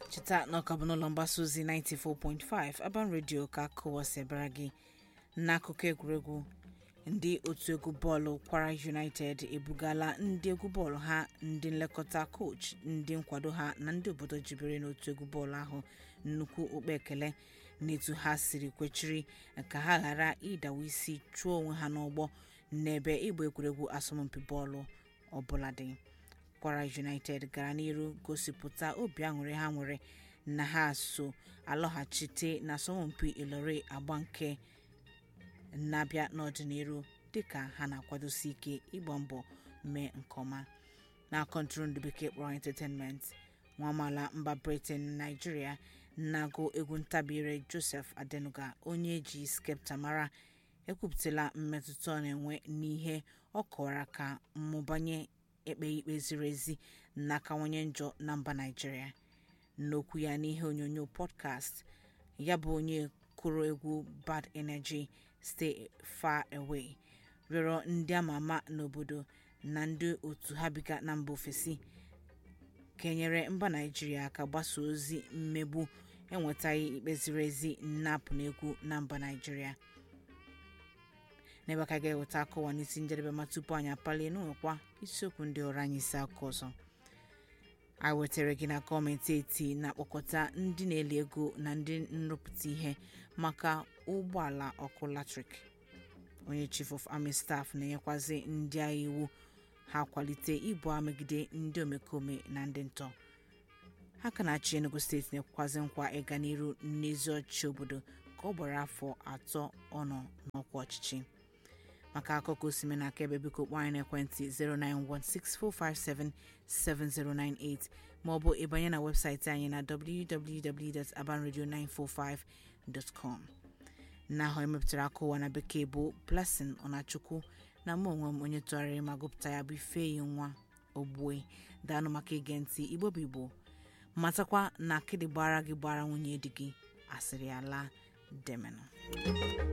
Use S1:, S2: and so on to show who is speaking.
S1: cheta na ọka bụ n'ụlọ mgbasa ozi 94.5 Aban Radio ka kụwasị bara gị n'akụkọ egwuregwu ndị otu egwu bọọlụ kwara united ebugala ndị egwu bọọlụ ha ndị nlekọta koch ndị nkwado ha na ndị obodo jibere n'otu egwu bọọlụ ahụ nnukwu okpe ekele n'etu ha siri kwechiri ka ha ghara ịdawa isi chụọ onwe ha n'ụgbọ n'ebe ịgba egwuregwu asọmpi bọọlụ ọbụla dị kwara united gara n'iru gosipụta obi aṅụrị ha nwere na ha so alọghachite na asọmpi ilori agba nke na-abịa n'ọdịnihu dịka ha na-akwadosi ike ịgba mbọ mee nke ọma na kọntụrụndụ bekee kpọrọ entertainment nwa amaala mba britain naijiria na-agụ egwu ntabire joseph adenuga onye eji skepta mara ekwupụtala mmetụta ọ na-enwe n'ihe ọ kọwara ka mmụbanye ekpe ikpe ziri ezi na-akawanye njọ na mba naijiria n'okwu ya n'ihe onyonyo podcast ya bụ onye kụrụ egwu bad energy stay far away rịọrọ ndị ama ama n'obodo na ndị otu ha biga na mba ofesi kenyere mba naijiria aka gbasa ozi mmegbu enwetaghị ikpe ziri ezi nnapụ n'egwu na mba naijiria n'ebe aka ga-eweta akọwa n'isi njedebe ma tupu anyị apalie n'ụlọkwa isiokwu ndị ọrụ anyị isi akụkọ ọzọ anyị wetara gị na gọọmenti eti na-akpọkọta ndị na-eli ego na ndị nrụpụta ihe maka ụgbọala ọkụ latrik onye chief of army staff na-enyekwazi ndị agha iwu ha kwalite ibu agha megide ndị omekome na ndị ntọ ha ka na-achị enugu steeti na-ekwekwazi nkwa ịga n'iru n'ezi ọchịchị obodo ka ọ gbara afọ atọ ọnọ n'ọkwa ọchịchị maka akụkọ osime na aka ebe biko kpọọ anyị n'ekwentị 09164577098 maọbụ ịbanye na webụsaịtị anyị na www.abanradio945.com na ahụ emepụtara aka ụwa na bekee bụ blessing ọnachukwu na mụ onwe m onye tụgharịrị ma gụpụta ya bụ ifeyi nwa ogbue daanụ maka ige ntị igbo bụ igbo matakwa na akịdị gbara gị gbara nwunye di gị asịrị ala demenụ